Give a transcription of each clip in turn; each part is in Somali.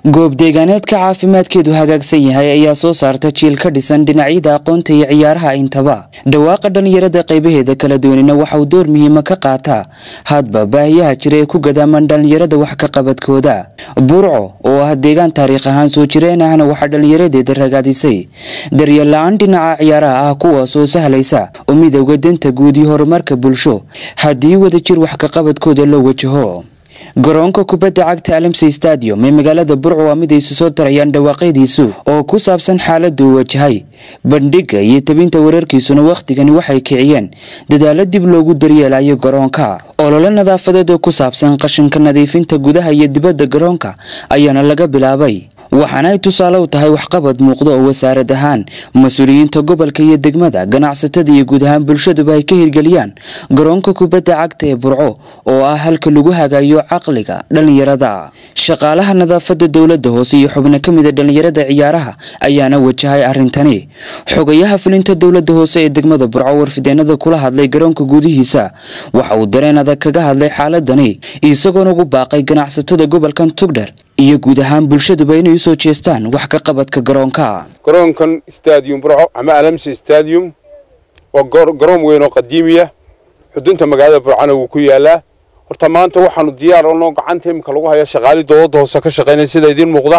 goob deegaaneedka caafimaadkeedu hagaagsan yahay ayaa soo saarta jiil ka dhisan dhinacyada aqoonta iyo ciyaaraha intaba dhawaaqa dhallinyarada qaybaheeda kala duwanina waxa uu door muhiima ka qaataa hadba baahiyaha jira ee ku gadaaman dhallinyarada wax ka qabadkooda burco oo ah deegaan taariikh ahaan soo jireen ahna waxaa dhallinyaradeeda ragaadisay daryeel la-aan dhinaca ciyaaraha ah kuwaasoo sahlaysa u midowga danta guud iyo horumarka bulsho haddii wadajir wax ka qabadkooda loo wajaho garoonka kubadda cagta alamsey stadium ee magaalada burco waa mid ay isu soo darayaan dhawaaqyadiisu oo ku saabsan xaaladda uu wajahay bandhigga iyo tabinta wararkiisuna wakhtigani waxay kiciyeen dadaalo dib loogu daryeelayo garoonka olole nadaafadeed oo ku saabsan qashinka nadiifinta gudaha iyo dibadda garoonka ayaana laga bilaabay waxaana ay tusaale u tahay waxqabad muuqda oo wasaarad ahaan mas-uuliyiinta gobolka iyo degmada ganacsatada iyo guud ahaan bulshaduba ay ka hirgeliyaan garoonka kubadda cagta ee burco oo ah halka lagu hagayo caqliga dhallinyarada shaqaalaha nadaafada dowladda hoose iyo xubno ka mida dhallinyarada ciyaaraha ayaana wajahay arrintani xogayaha fulinta dowladda hoose ee degmada burco warfideenada kula hadlay garoonka gudihiisa waxa uu dareen adag kaga hadlay xaaladani isagoona ugu baaqay ganacsatada gobolkan tugdher iyo guud ahaan bulshaduba inay usoo jeestaan wax ka qabadka garoonka garoonkan stadium burco ama alamsi stadium waa garoon weyn oo qadiimiya xudunta magaalada burcona wuu ku yaalaa horta maanta waxaanu diyaar onoo gacanta imika lagu haya shaqaali dowladda hoose ka shaqaynaya sida idiin muuqda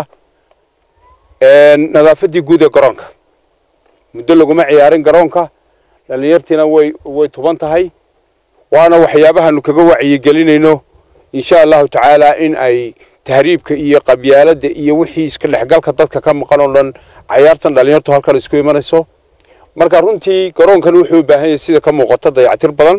nadaafadii guud ee garoonka muddo laguma ciyaarin garoonka dhallinyartiina way way tuban tahay waana waxyaabahaanu kaga wacyigelinayno insha allahu tacaala in ay tahriibka iyo qabyaaladda iyo wixii iska dhexgalka dadka ka maqan oo dhan cayaartan dhallinyartu halkan isku imanayso marka runtii garoonkan wuxuu u baahan yahay sida ka muuqata dayactir badan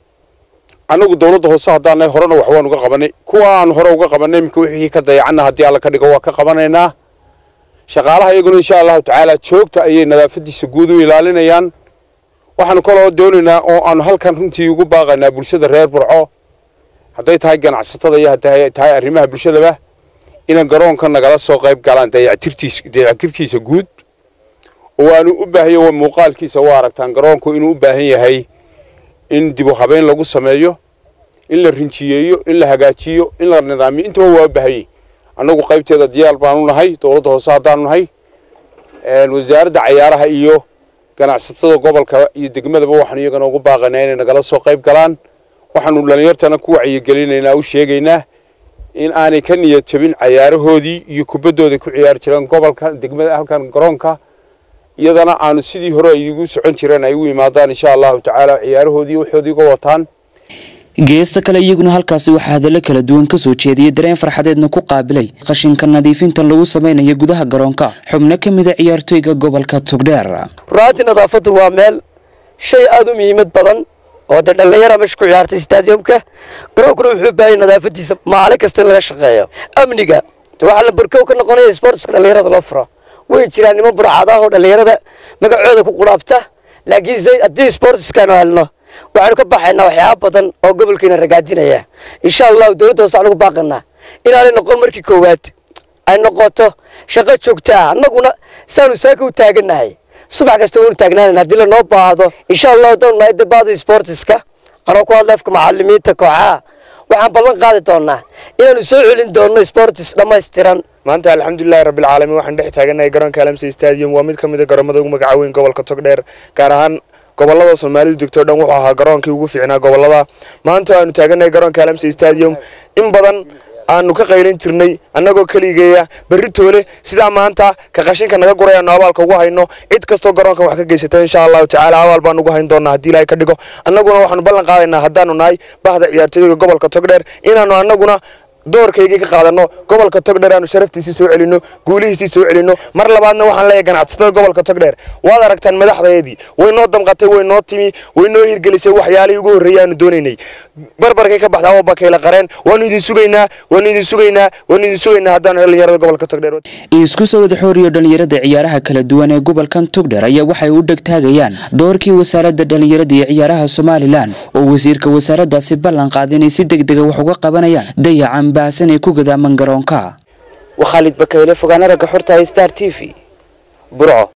annagu dowladda hoose haddaanay horena wax waan uga qabanay kuwa aan hore uga qabanay iminka wixii ka dayacanna haddii alla ka dhigo waa ka qabanaynaa shaqaalaha iyaguna insha allahu tacaala joogta ayay nadaafadiisa guud u ilaalinayaan waxaanu kaloo doonaynaa oo aanu halkan runtii ugu baaqaynaa bulshada reer burco hadday tahay ganacsatada iyo hadday tahay arrimaha bulshadaba inay garoonka nagala soo qayb galaan dayactirtiis dayactirtiisa guud oo aanu u baahanya muuqaalkiisa u aragtaan garoonku inuu u baahan yahay in dib u habeyn lagu sameeyo in la rinjiyeeyo in la hagaajiyo in la nidaamiyo intaba waa u baahanyay annagu qaybteeda diyaar baanu nahay dowladda hoose haddaanu nahay wasaaradda cayaaraha iyo ganacsatada gobolka iyo degmadaba waxaanu iyagana ugu baaqaynaa inay nagala soo qayb galaan waxaanu dhallinyartana ku wacyigelinaynaa u sheegaynaa in aanay ka niyad jabin cayaarahoodii iyo kubaddooda ku ciyaari jireen gobolka degmada halkan garoonka iyadana aanu sidii hore ay igu socon jireen ay u yimaadaan insha allahu tacaala ciyaarahoodii waxoodii uga wataan geesta kale iyaguna halkaasi waxaa hadallo kala duwan ka soo jeediyey dareen farxadeedna ku qaabilay qashinka nadiifinta lagu samaynayo gudaha garoonka xubno ka mida ciyaartoyga gobolka togdheer runaatii nadaafaddu waa meel shay aada u muhiimad badan oo dee dhallinyara meesha ku ciyaartay stadiumka garoonkuna wuxuu baahaya nadaafadiisa maalin kasta in laga shaqeeyo amniga waxaa la barkow ka noqonaya sportska dhallinyarada loo furo way jiraan niman burcadaah oo dhallinyarada magacooda ku quraabta laakiin haddii sportskaanu helno waxaanu ka baxaynaa waxyaaba badan oo gobolkeena ragaadinaya insha allahu dowladda hoose anugu baaqanaa inaanay noqon markii koowaad ay noqoto shaqo joogta ah annaguna saanu saaka u taaganahay subax kasta waanu taagnaanayna haddii lanoo baahdo insha allahu doon nahay dabaada sportiska anoo ku hadla afka macalimiinta kooxaha waxaan ballan qaadi doonaa inaanu soo celin doonno sportis dhammaystiran maanta alxamdulilahi rabbilcaalamiin waxaan dhex taaganahay garoonka alamsey stadium waa mid ka mid a garoomada ugu magaca weyn gobolka togdheer gaar ahaan gobolada soomaalidu degto dhan wuxuu ahaa garoonkii ugu fiicnaa gobolada maanta aanu taaganahay garoonka alamsey stadium in badan aanu ka qaylin jirnay annagoo keligeeya berri toole sidaa maanta ka qashinka naga guray aanu abaalka ugu hayno cid kastoo garoonka wax ka geysata insha allahu tacaala abaal baan ugu hayn doonaa haddii ilaahay ka dhigo annaguna waxaanu ballan qaadaynaa haddaanu nahay bahda ciyaartooyga gobolka togdheer inaanu annaguna doorkaygii ka qaadano gobolka togdheer aanu sharaftiisii soo celino guulihiisii soo celino mar labaadna waxaan leeyahay ganacsatada gobolka togdheer waad aragtaan madaxdaydii way noo damqatay way noo timi way noo hirgelisay waxyaalihii ugu horreeyay aanu doonaynay barbarkay ka baxdaa oo bakayla qareen waanu idin sugaynaa waanu idin sugaynaa waanu idin sugaynaa haddaanu dhallinyarada gobolka togdheer isku soo wada xooriyo dhallinyarada ciyaaraha kala duwan ee gobolkan togdheer ayaa waxay u dhegtaagayaan doorkii wasaaradda dhallinyarada iyo ciyaaraha somalilan oo wasiirka wasaaraddaasi ballan qaaday inay si deg dega wax uga qabanayaan dayacan baahsan ee ku gadaaman garoonka waa khaalid bakayle fogaana ragga xorta star t v burco